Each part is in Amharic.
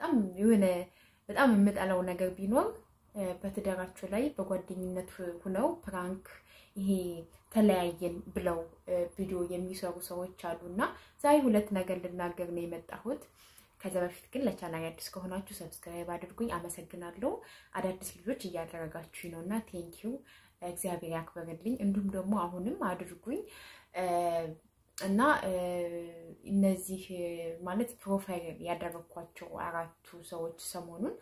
በጣም የሆነ በጣም የምጠላው ነገር ቢኖር በትዳራቸው ላይ በጓደኝነት ሁነው ፕራንክ ይሄ ተለያየን ብለው ቪዲዮ የሚሰሩ ሰዎች አሉ እና ዛሬ ሁለት ነገር ልናገር ነው የመጣሁት። ከዚያ በፊት ግን ለቻናል አዲስ ከሆናችሁ ሰብስክራይብ አድርጉኝ። አመሰግናለሁ። አዳዲስ ልጆች እያደረጋችሁኝ ነው እና ቴንኪዩ እግዚአብሔር ያክበርልኝ። እንዲሁም ደግሞ አሁንም አድርጉኝ እና እነዚህ ማለት ፕሮፋይል ያደረግኳቸው አራቱ ሰዎች ሰሞኑን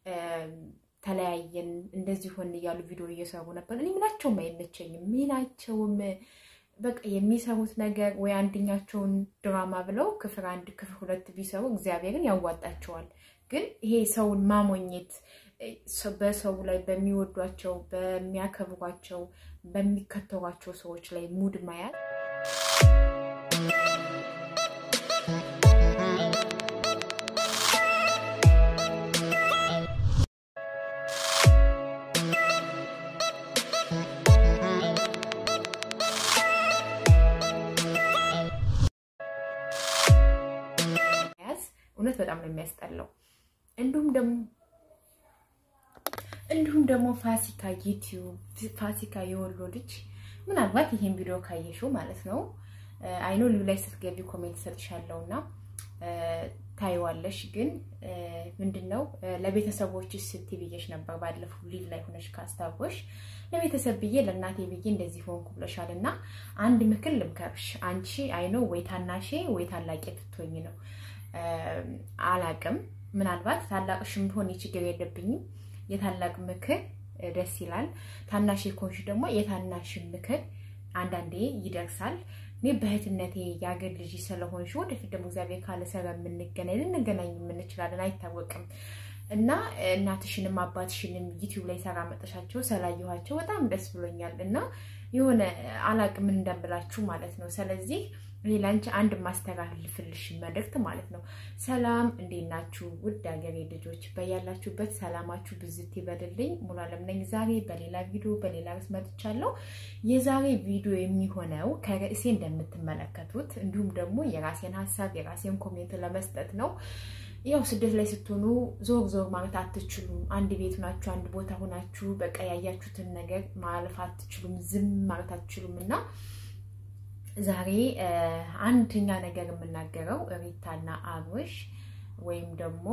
ተለያየን እንደዚህ ሆን እያሉ ቪዲዮ እየሰሩ ነበር። እኔ ምናቸውም አይመቸኝም። ምናቸውም በቃ የሚሰሩት ነገር ወይ አንደኛቸውን ድራማ ብለው ክፍል አንድ ክፍል ሁለት ቢሰሩ እግዚአብሔርን ያዋጣቸዋል። ግን ይሄ ሰውን ማሞኘት በሰው ላይ በሚወዷቸው፣ በሚያከብሯቸው፣ በሚከተሯቸው ሰዎች ላይ ሙድ ማያት እውነት በጣም ነው የሚያስጠላው። እንዲሁም ደግሞ እንዲሁም ደግሞ ፋሲካ ዩቲዩብ ፋሲካ የወሎ ልጅ ምናልባት ይሄን ቪዲዮ ካየሽው ማለት ነው አይኖ ሊቭ ላይ ስትገቢ ኮሜንት ሰጥሻለሁ እና ታይዋለሽ። ግን ምንድን ነው ለቤተሰቦች ስትይ ብዬሽ ነበር ባለፈው ሊቭ ላይ ሆነሽ ካስታወሽ ለቤተሰብ ብዬ ለእናቴ ብዬ እንደዚህ ሆንኩ ብለሻል። እና አንድ ምክር ልምከርሽ። አንቺ አይኖ ወይ ታናሼ ወይ ታላቄ ብትሆኝ ነው አላቅም ምናልባት ታላቅሽም ቢሆን ችግር የለብኝም። የታላቅ ምክር ደስ ይላል። ታናሽ ኮንሽ ደግሞ የታናሽ ምክር አንዳንዴ ይደርሳል። እኔ በእህትነቴ የአገር ልጅ ስለሆንሽ ወደፊት ደግሞ እግዚአብሔር ካለ ሰበብ የምንገናኝ ልንገናኝ የምንችላለን አይታወቅም። እና እናትሽንም አባትሽንም ዩቲዩብ ላይ ሰራ መጠሻቸው ስላየኋቸው በጣም ደስ ብሎኛል። እና የሆነ አላቅም ምን እንደምላችሁ ማለት ነው። ስለዚህ እኔ ላንቺ አንድ ማስተላልፍልሽ መልእክት ማለት ነው። ሰላም እንዴት ናችሁ? ውድ ሀገሬ ልጆች በያላችሁበት ሰላማችሁ ብዝት ይበልልኝ። ሙሉ አለም ነኝ። ዛሬ በሌላ ቪዲዮ በሌላ ርዕስ መጥቻለሁ። የዛሬ ቪዲዮ የሚሆነው ከርዕሴ እንደምትመለከቱት እንዲሁም ደግሞ የራሴን ሀሳብ የራሴን ኮሜንት ለመስጠት ነው። ያው ስደት ላይ ስትሆኑ ዞር ዞር ማለት አትችሉም። አንድ ቤት ሆናችሁ አንድ ቦታ ሆናችሁ በቃ ያያችሁትን ነገር ማለፍ አትችሉም። ዝም ማለት አትችሉም እና ዛሬ አንደኛ ነገር የምናገረው ሪታና አብርሽ ወይም ደግሞ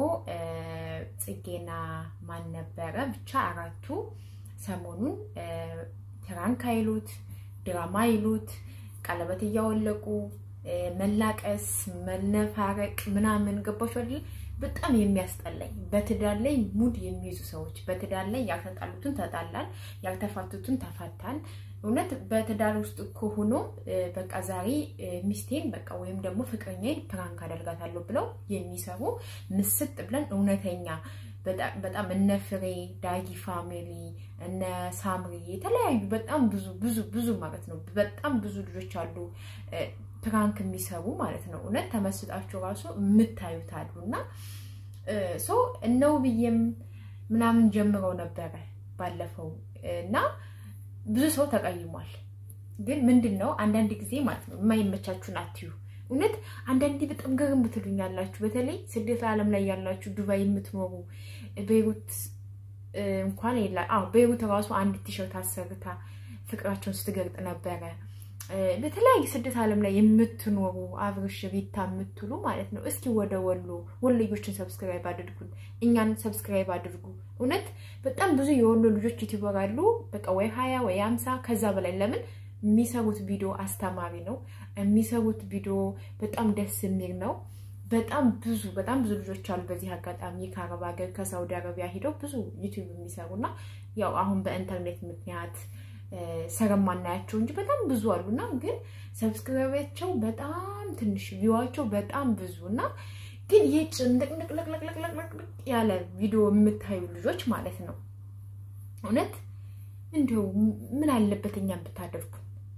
ጽጌና ማን ነበረ ብቻ አራቱ ሰሞኑን ፕራንክ አይሉት ድራማ አይሉት ቀለበት እያወለቁ መላቀስ፣ መነፋረቅ ምናምን ገባሽ አይደል? በጣም የሚያስጠላኝ በትዳር ላይ ሙድ የሚይዙ ሰዎች በትዳር ላይ ያልተጣሉትን ተጣላን፣ ያልተፋቱትን ተፋታን። እውነት በትዳር ውስጥ እኮ ሆኖ በቃ ዛሬ ሚስቴን በቃ ወይም ደግሞ ፍቅረኛዬን ፕራንክ አደርጋታለሁ ብለው የሚሰሩ ምስጥ ብለን እውነተኛ በጣም እነ ፍሬ ዳጊ ፋሚሊ እነ ሳምሪ የተለያዩ በጣም ብዙ ብዙ ብዙ ማለት ነው በጣም ብዙ ልጆች አሉ ፕራንክ የሚሰሩ ማለት ነው። እውነት ተመስጣችሁ ራሱ የምታዩት አሉ እና ሶ እነው ብዬም ምናምን ጀምረው ነበረ ባለፈው እና ብዙ ሰው ተቀይሟል። ግን ምንድን ነው አንዳንድ ጊዜ ማለት ነው የማይመቻችሁን አትዩ። እውነት አንዳንዴ በጣም ገርም ትሉኛላችሁ። በተለይ ስደት ዓለም ላይ ያላችሁ ዱባይ የምትኖሩ ቤይሩት እንኳን የላ ቤይሩት ራሱ አንድ ቲሸርት አሰርታ ፍቅራቸውን ስትገልጥ ነበረ። በተለያዩ ስደት ዓለም ላይ የምትኖሩ አብርሽ ሪታ የምትሉ ማለት ነው። እስኪ ወደ ወሎ ወሎዮችን ሰብስክራይብ አድርጉን፣ እኛን ሰብስክራይብ አድርጉ። እውነት በጣም ብዙ የወሎ ልጆች ዩቲዩበር አሉ። በቃ ወይ ሀያ ወይ አምሳ ከዛ በላይ ለምን የሚሰሩት ቪዲዮ አስተማሪ ነው። የሚሰሩት ቪዲዮ በጣም ደስ የሚል ነው። በጣም ብዙ በጣም ብዙ ልጆች አሉ። በዚህ አጋጣሚ ከአረብ ሀገር ከሳውዲ አረቢያ ሂደው ብዙ ዩቲዩብ የሚሰሩና ያው አሁን በኢንተርኔት ምክንያት ሰረማናያቸው እንጂ በጣም ብዙ አሉና ግን ሰብስክራይባቸው በጣም ትንሽ ቪዋቸው በጣም ብዙ እና ግን ይህ ጭንቅንቅንቅንቅንቅንቅ ያለ ቪዲዮ የምታዩ ልጆች ማለት ነው እውነት እንዲሁ ምን አለበት እኛም ብታደርጉ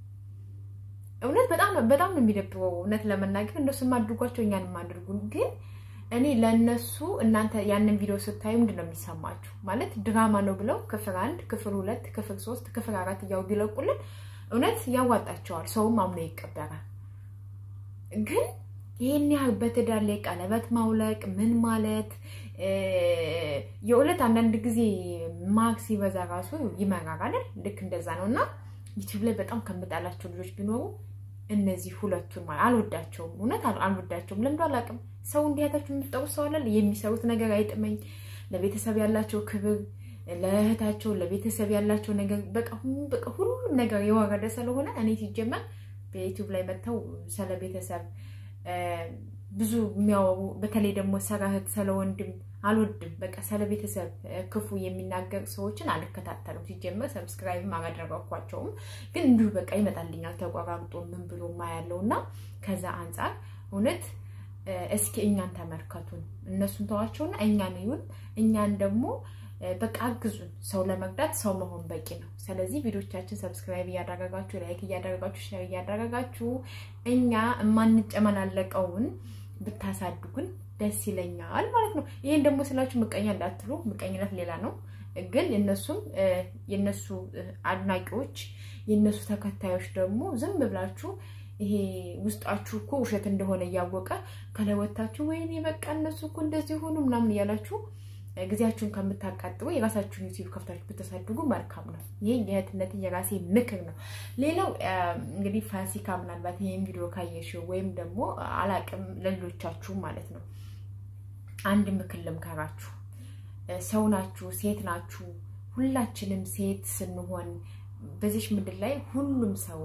እውነት በጣም በጣም ነው የሚደብረው። እውነት ለመናገር እንደሱም አድርጓቸው እኛንም አድርጉን። ግን እኔ ለእነሱ እናንተ ያንን ቪዲዮ ስታዩ ምንድን ነው የሚሰማችሁ? ማለት ድራማ ነው ብለው ክፍል አንድ፣ ክፍል ሁለት፣ ክፍል ሶስት፣ ክፍል አራት እያው ቢለቁልን እውነት ያዋጣቸዋል። ሰውም አምኖ ይቀበራል። ግን ይህን ያህል በትዳር ላይ ቀለበት ማውለቅ ምን ማለት የእውነት አንዳንድ ጊዜ ማግ ሲበዛ ራሱ ይመራል። ልክ እንደዛ ነው እና ዩቲዩብ ላይ በጣም ከምጣላቸው ልጆች ቢኖሩ እነዚህ ሁለቱን ማለት አልወዳቸውም። እውነት አልወዳቸውም። ለምዶ አላውቅም። ሰው እንዲያታችሁ የምትጠሩ ሰው አለ። የሚሰሩት ነገር አይጥመኝ። ለቤተሰብ ያላቸው ክብር፣ ለእህታቸው ለቤተሰብ ያላቸው ነገር በቃ ሁሉም ነገር የወረደ ስለሆነ እኔ ሲጀመር በዩቲዩብ ላይ መጥተው ስለ ቤተሰብ ብዙ የሚያወሩ በተለይ ደግሞ ስለ እህት ስለ ወንድም አልወድም። በቃ ስለ ቤተሰብ ክፉ የሚናገር ሰዎችን አልከታተልም። ሲጀመር ሰብስክራይብም አላደረኳቸውም። ግን እንዲሁ በቃ ይመጣልኛል ተቆራርጦ ምን ብሎ ማያለው እና ከዛ አንጻር እውነት እስኪ እኛን ተመልከቱን። እነሱን ተዋቸውና እኛን ይሁን እኛን ደግሞ በቃ አግዙን። ሰው ለመርዳት ሰው መሆን በቂ ነው። ስለዚህ ቪዲዮቻችን ሰብስክራይብ እያደረጋችሁ ላይክ እያደረጋችሁ ሼር እያደረጋችሁ እኛ የማንጨመላለቀውን ብታሳድጉን ደስ ይለኛል ማለት ነው። ይህን ደግሞ ስላችሁ ምቀኛ እንዳትሉ፣ ምቀኝነት ሌላ ነው። ግን የነሱም የነሱ አድናቂዎች የነሱ ተከታዮች ደግሞ ዝም ብላችሁ ይሄ ውስጣችሁ እኮ ውሸት እንደሆነ እያወቀ ከላይ ወታችሁ ወይኔ በቃ እነሱ እኮ እንደዚህ ሆኑ ምናምን እያላችሁ ጊዜያችሁን ከምታቃጥሉ የራሳችሁን ዩቲዩብ ከፍታችሁ ብታሳድጉ መልካም ነው። ይህ የእህትነት የራሴ ምክር ነው። ሌላው እንግዲህ ፋሲካ ምናልባት ይህን ቪዲዮ ካየሽው ወይም ደግሞ አላቅም ለሌሎቻችሁ ማለት ነው አንድ ምክር ልምከራችሁ። ሰው ናችሁ፣ ሴት ናችሁ። ሁላችንም ሴት ስንሆን በዚች ምድር ላይ ሁሉም ሰው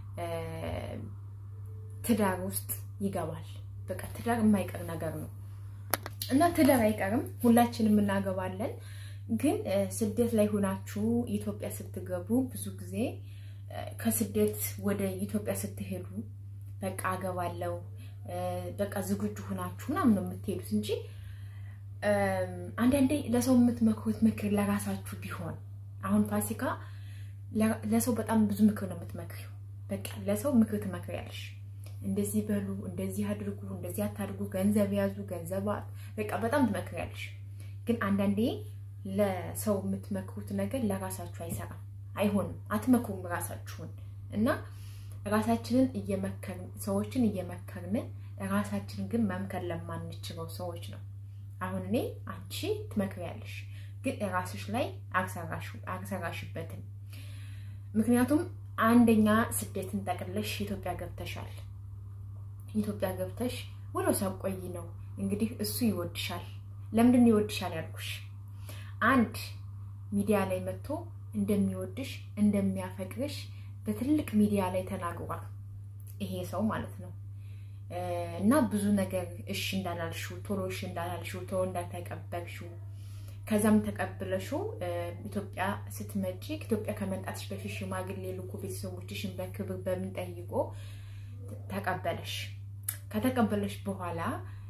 ትዳር ውስጥ ይገባል። በቃ ትዳር የማይቀር ነገር ነው እና ትዳር አይቀርም፣ ሁላችንም እናገባለን። ግን ስደት ላይ ሆናችሁ ኢትዮጵያ ስትገቡ ብዙ ጊዜ ከስደት ወደ ኢትዮጵያ ስትሄዱ በቃ አገባለው በቃ ዝግጁ ሆናችሁ ምናምን ነው የምትሄዱት እንጂ አንዳንዴ ለሰው የምትመክሩት ምክር ለራሳችሁ ቢሆን አሁን ፋሲካ ለሰው በጣም ብዙ ምክር ነው የምትመክሪው። በቃ ለሰው ምክር ትመክሪያለሽ። እንደዚህ በሉ፣ እንደዚህ አድርጉ፣ እንደዚህ አታድርጉ፣ ገንዘብ ያዙ፣ ገንዘብ በቃ በጣም ትመክሪያለሽ። ግን አንዳንዴ ለሰው የምትመክሩት ነገር ለራሳችሁ አይሰራም፣ አይሆንም፣ አትመክሩም ራሳችሁን እና ራሳችንን እየመከርን ሰዎችን እየመከርን ራሳችንን ግን መምከር ለማንችለው ሰዎች ነው። አሁን እኔ አንቺ ትመክሪያለሽ፣ ግን ራስሽ ላይ አልሰራሽበትም። ምክንያቱም አንደኛ ስደትን ጠቅለሽ ኢትዮጵያ ገብተሻል። ኢትዮጵያ ገብተሽ ወደ ሰው ቆይ ነው እንግዲህ እሱ ይወድሻል። ለምንድን ነው ይወድሻል ያልኩሽ? አንድ ሚዲያ ላይ መጥቶ እንደሚወድሽ እንደሚያፈቅርሽ በትልቅ ሚዲያ ላይ ተናግሯል። ይሄ ሰው ማለት ነው። እና ብዙ ነገር እሺ እንዳላልሽው ቶሎ እሺ እንዳላልሽው ቶሎ እንዳልተቀበልሽው ከዛም ተቀብለሽው ኢትዮጵያ ስትመጪ ኢትዮጵያ ከመምጣትሽ በፊት ሽማግሌ ልኮ ቤተሰቦችሽን በክብር በምን ጠይቆ ተቀበለሽ። ከተቀበለሽ በኋላ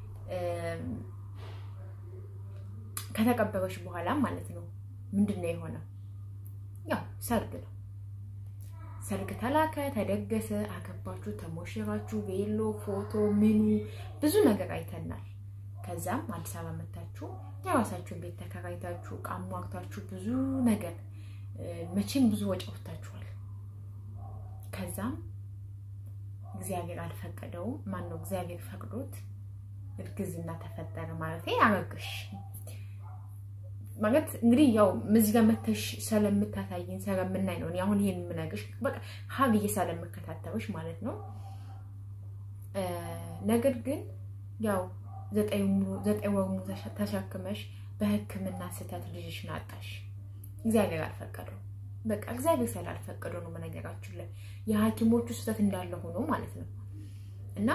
ከተቀበለሽ በኋላ ማለት ነው ምንድን ነው የሆነው? ያው ሰርግ ነው። ሰርግ ተላከ፣ ተደገሰ፣ አገባችሁ፣ ተሞሽራችሁ፣ ቬሎ፣ ፎቶ፣ ምኑ ብዙ ነገር አይተናል። ከዛም አዲስ አበባ መታችሁ የራሳችሁን ቤት ተከራይታችሁ ዕቃ ሟግታችሁ ብዙ ነገር መቼም ብዙ ወጪ አውጥታችኋል። ከዛም እግዚአብሔር አልፈቀደውም። ማን ነው እግዚአብሔር ፈቅዶት እርግዝና ተፈጠረ ማለት አረግሽ ማለት እንግዲህ ያው እዚህ ጋር መተሽ ስለምታሳይን ስለምናይ ነው። አሁን ይሄን የምነግርሽ በቃ ሀብዬ ስለምከታተሎች ማለት ነው። ነገር ግን ያው ዘጠኝ ወር ሙሉ ተሸክመሽ በሕክምና ስህተት ልጅሽን አጣሽ። እግዚአብሔር አልፈቀደው። በቃ እግዚአብሔር ስላልፈቀደው ነው መነገራችሁ ላይ የሐኪሞቹ ስህተት እንዳለ ሆኖ ማለት ነው እና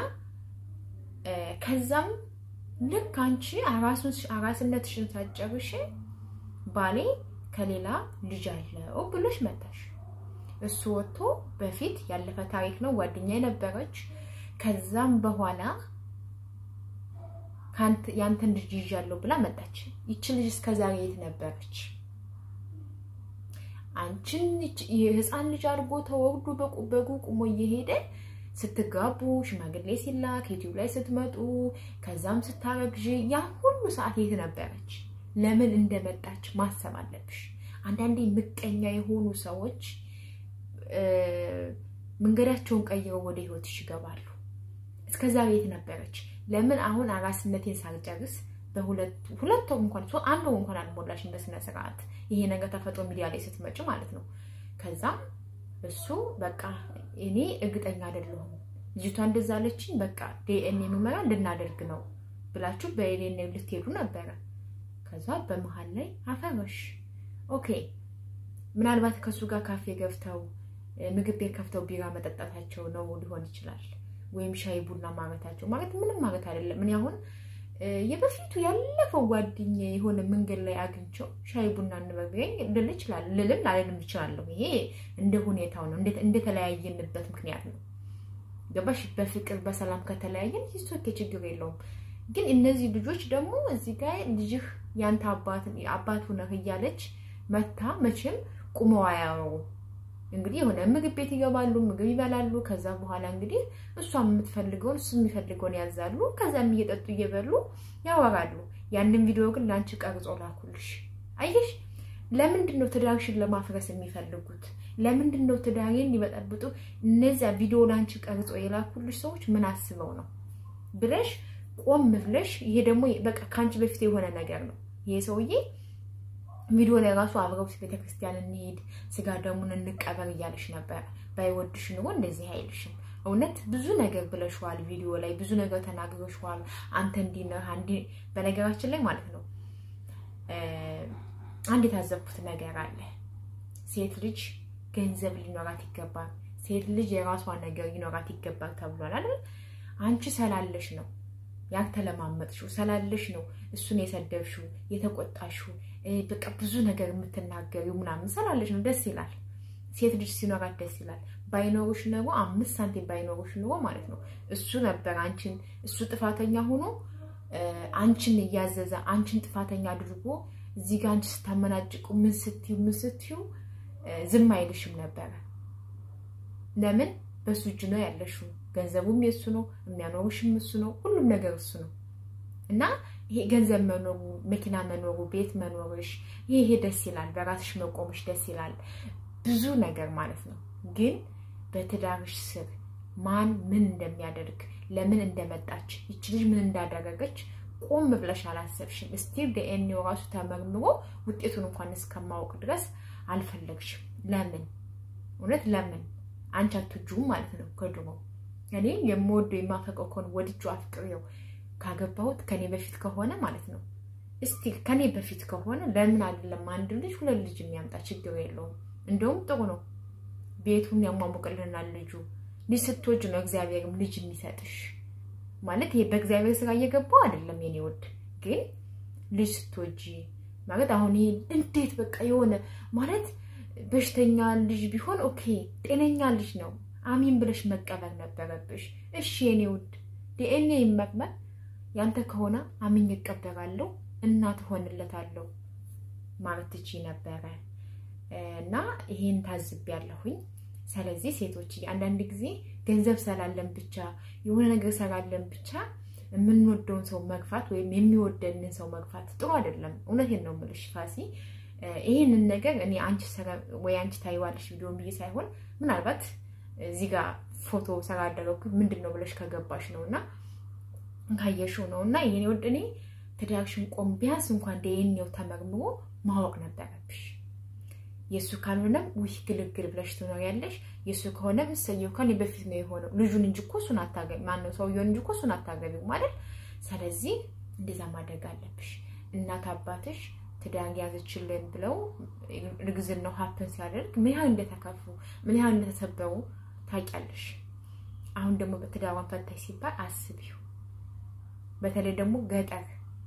ከዛም ልክ አንቺ አራስነትሽን ሳትጨርሽ ባሌ ከሌላ ልጅ አለው ብሎሽ መጣሽ። እሱ ወጥቶ በፊት ያለፈ ታሪክ ነው፣ ጓደኛ የነበረች ከዛም በኋላ ያንተን ልጅ ይዣለሁ ብላ መጣች። ይቺ ልጅ እስከዛሬ የት ነበረች? አንቺን የህፃን ልጅ አድርጎ ተወልዶ በጉ ቁሞ እየሄደ ስትጋቡ ሽማግሌ ሲላክ ዩቲዩብ ላይ ስትመጡ ከዛም ስታረግዥ ያ ሁሉ ሰዓት የት ነበረች? ለምን እንደመጣች ማሰብ አለብሽ። አንዳንዴ ምቀኛ የሆኑ ሰዎች መንገዳቸውን ቀይረው ወደ ህይወትሽ ይገባሉ። እስከዛ የት ነበረች? ለምን አሁን አራስነቴን ሳልጨርስ ሁለት ወር እንኳን አንድ ወር እንኳን አልሞላሽም በስነ ስርዓት ይሄ ነገር ተፈጥሮ ሚዲያ ላይ ስትመጭ ማለት ነው። ከዛም እሱ በቃ እኔ እርግጠኛ አይደለሁም ልጅቷ እንደዛ አለችኝ፣ በቃ ዲኤንኤ ምርመራ እንድናደርግ ነው ብላችሁ በዲኤንኤ ልትሄዱ ነበረ። ከዛ በመሀል ላይ አፈረሽ። ኦኬ ምናልባት ከእሱ ጋር ካፌ ገብተው ምግብ ቤት ከፍተው ቢራ መጠጣታቸው ነው ሊሆን ይችላል። ወይም ሻይ ቡና ማለታቸው ማለት ምንም ማለት አይደለም። እኔ አሁን የበፊቱ ያለፈው ጓደኛ የሆነ መንገድ ላይ አግኝቸው ሻይ ቡና እንበግረኝ ልል ይችላል ልልም ላልልም ይችላለሁ። ይሄ እንደ ሁኔታው ነው፣ እንደተለያየንበት ምክንያት ነው። ገባሽ? በፍቅር በሰላም ከተለያየን ሂስቶክ ችግር የለውም። ግን እነዚህ ልጆች ደግሞ እዚህ ጋር ልጅህ ያንተ አባቱ ነህ እያለች መታ መቼም ቁመው አያወሩ እንግዲህ የሆነ ምግብ ቤት ይገባሉ፣ ምግብ ይበላሉ። ከዛ በኋላ እንግዲህ እሷም የምትፈልገውን እሱ የሚፈልገውን ያዛሉ። ከዛም እየጠጡ እየበሉ ያወራሉ። ያንን ቪዲዮ ግን ለአንቺ ቀርጾ ላኩልሽ። አየሽ፣ ለምንድን ነው ትዳርሽን ለማፍረስ የሚፈልጉት? ለምንድን ነው ትዳሬን ሊበጠብጡ እነዚያ ቪዲዮ ለአንቺ ቀርጾ የላኩልሽ ሰዎች ምን አስበው ነው ብለሽ ቆም ብለሽ፣ ይሄ ደግሞ በቃ ከአንቺ በፊት የሆነ ነገር ነው ይሄ ሰውዬ ቪዲዮ ላይ ራሱ አብረው ቤተክርስቲያን እንሄድ ስጋ ደሙን እንቀበር እያለሽ ነበረ። ባይወድሽ ኑሮ እንደዚህ አይልሽም። እውነት ብዙ ነገር ብለሽዋል። ቪዲዮ ላይ ብዙ ነገር ተናግረሽዋል። አንተ እንዲህ ነህ። አንዲ በነገራችን ላይ ማለት ነው አንድ የታዘብኩት ነገር አለ። ሴት ልጅ ገንዘብ ሊኖራት ይገባል። ሴት ልጅ የራሷ ነገር ሊኖራት ይገባል ተብሏል አይደል? አንቺ ሰላለሽ ነው ያልተለማመጥሽው ስላለሽ ነው እሱን የሰደብሽው የተቆጣሽው በቃ ብዙ ነገር የምትናገሪው ምናምን ስላለሽ ነው። ደስ ይላል። ሴት ልጅ ሲኖራት ደስ ይላል። ባይኖሩሽ ኑሮ አምስት ሳንቲም ባይኖሩሽ ኑሮ ማለት ነው እሱ ነበር አንቺን እሱ ጥፋተኛ ሆኖ አንቺን እያዘዘ አንቺን ጥፋተኛ አድርጎ እዚህ ጋር አንቺ ስታመናጭቁ ምን ስትዩ ምን ስትዩ ዝም አይልሽም ነበረ። ለምን በሱ እጅ ነው ያለሽው። ገንዘቡም የሱ ነው፣ የሚያኖሩሽም እሱ ነው፣ ሁሉም ነገር እሱ ነው እና ይሄ ገንዘብ መኖሩ፣ መኪና መኖሩ፣ ቤት መኖርሽ ይሄ ይሄ ደስ ይላል። በራስሽ መቆምሽ ደስ ይላል። ብዙ ነገር ማለት ነው። ግን በትዳርሽ ስር ማን ምን እንደሚያደርግ ለምን እንደመጣች ይች ልጅ ምን እንዳደረገች ቆም ብለሽ አላሰብሽም። እስቲል ዲኤንኤው ራሱ ተመርምሮ ውጤቱን እንኳን እስከማወቅ ድረስ አልፈለግሽም። ለምን እውነት ለምን አንቺ አትወጂውም ማለት ነው ከድሮ እኔ የምወደው የማፈቀው ከሆነ ወድጁ አፍቅሬው ካገባሁት ከኔ በፊት ከሆነ ማለት ነው እስቲ ከኔ በፊት ከሆነ ለምን አይደለም አንድ ልጅ ሁለት ልጅ የሚያምጣ ችግር የለውም። እንደውም ጥሩ ነው። ቤቱን ያሟሙቅልናል። ልጁ ልጅ ስትወጅ ነው እግዚአብሔርም ልጅ የሚሰጥሽ ማለት ይሄ በእግዚአብሔር ስራ እየገባው አይደለም የኔ ወድ ግን ልጅ ስትወጂ ማለት አሁን ይሄ እንዴት በቃ የሆነ ማለት በሽተኛ ልጅ ቢሆን ኦኬ፣ ጤነኛ ልጅ ነው አሚን ብለሽ መቀበል ነበረብሽ። እሺ የኔ ውድ ዲኤንኤ ይመርመር ያንተ ከሆነ አምኜ እቀበላለሁ እናት ሆንለታለሁ ማለት ትቺ ነበረ እና ይሄን ታዝቤያለሁኝ። ስለዚህ ሴቶች አንዳንድ ጊዜ ገንዘብ ስላለን ብቻ የሆነ ነገር ስላለን ብቻ የምንወደውን ሰው መግፋት ወይም የሚወደንን ሰው መግፋት ጥሩ አይደለም። እውነቴን ነው የምልሽ ፋሲ። ይህንን ነገር እኔ አንቺ ወይ አንቺ ታይዋለሽ ቪዲዮን ብዬ ሳይሆን ምናልባት እዚህ ጋር ፎቶ ስላደረኩ ምንድን ነው ብለሽ ከገባሽ ነው እና ካየሽው ነው እና ይሄን ወድ እኔ ትዳርሽን ቆም ቢያንስ እንኳን ዲኤንኤው ተመርምሮ ማወቅ ነበረብሽ። የእሱ ካልሆነም ውይ ግልግል ብለሽ ትኖሪያለሽ። የእሱ ከሆነ እሰየው ከኔ በፊት ነው የሆነው ልጁን እንጂ እኮ እሱን አታገቢ ማነው ሰውየውን እንጂ እኮ እሱን አታገቢው ማለት። ስለዚህ እንደዛ ማድረግ አለብሽ። እናት አባትሽ ትዳር ያዘችልን ብለው እርግዝናው ሀፕን ሲያደርግ ምን ያህል እንደተከፉ ምን ያህል እንደተሰበሩ ታውቂያለሽ። አሁን ደግሞ በትዳሯን ፈታሽ ሲባል አስቢው። በተለይ ደግሞ ገጠር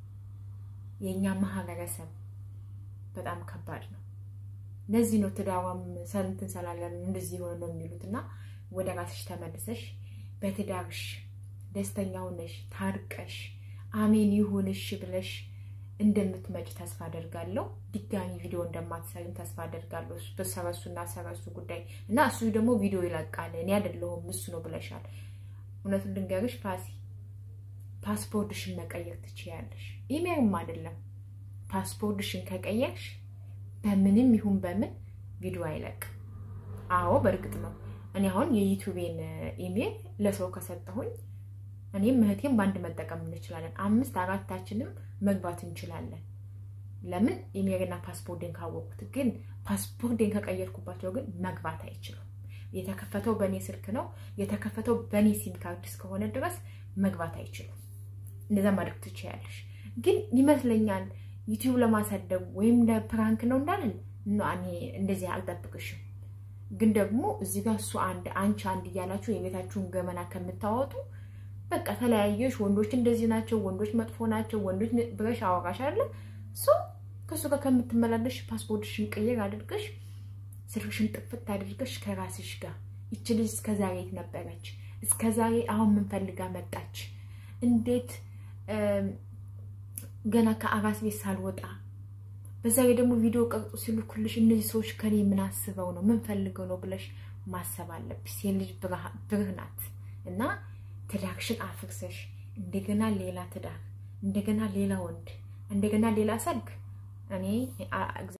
የእኛ ማህበረሰብ በጣም ከባድ ነው። ለዚህ ነው ትዳሯም ሰንትን ሰላለን እንደዚህ የሆነ ነው የሚሉት እና ወደ ራስሽ ተመልሰሽ በትዳርሽ ደስተኛ ሆነሽ ታርቀሽ አሜን ይሁንሽ ብለሽ እንደምትመጭ ተስፋ አደርጋለሁ። ድጋሚ ቪዲዮ እንደማትሰሪም ተስፋ አደርጋለሁ። በሰረሱና ሰረሱ ጉዳይ እና እሱ ደግሞ ቪዲዮ ይለቃል እኔ አይደለሁም እሱ ነው ብለሻል። እውነቱን ልንገርሽ ፋሲ ፓስፖርትሽን መቀየር ትችያለሽ። ኢሜልም አይደለም ፓስፖርትሽን ከቀየርሽ በምንም ይሁን በምን ቪዲዮ አይለቅም። አዎ በእርግጥ ነው እኔ አሁን የዩቱቤን ኢሜል ለሰው ከሰጠሁኝ እኔም እህቴም በአንድ መጠቀም እንችላለን። አምስት አራታችንም መግባት እንችላለን። ለምን የሜሪና ፓስፖርቴን ካወቁት። ግን ፓስፖርቴን ከቀየርኩባቸው ግን መግባት አይችሉም። የተከፈተው በእኔ ስልክ ነው። የተከፈተው በእኔ ሲም ካርድ እስከሆነ ድረስ መግባት አይችሉም። እንደዛ ማድረግ ትችያለሽ። ግን ይመስለኛል ዩቲዩብ ለማሳደግ ወይም ለፕራንክ ነው እንዳለን እኔ እንደዚህ አልጠብቅሽም። ግን ደግሞ እዚህ ጋር እሱ አንድ አንቺ አንድ እያላችሁ የቤታችሁን ገመና ከምታወጡ በቃ ተለያየሽ። ወንዶች እንደዚህ ናቸው፣ ወንዶች መጥፎ ናቸው፣ ወንዶች ብለሽ አወራሽ አለ ሶ ከእሱ ጋር ከምትመላለሽ ፓስፖርትሽን ቅይር አድርገሽ ስልክሽን ጥፍት አድርገሽ ከራስሽ ጋር ይች ልጅ እስከዛሬ የት ነበረች? እስከዛሬ አሁን ምን ፈልጋ መጣች? እንዴት ገና ከአራስ ቤት ሳልወጣ በዛ ላይ ደግሞ ቪዲዮ ቀርጹ ሲልኩልሽ እነዚህ ሰዎች ከኔ ምን አስበው ነው ምን ፈልገው ነው ብለሽ ማሰብ አለብሽ። ሴት ልጅ ብርህ ናት እና ትዳርሽን አፍርሰሽ እንደገና ሌላ ትዳር፣ እንደገና ሌላ ወንድ፣ እንደገና ሌላ ሰርግ እኔ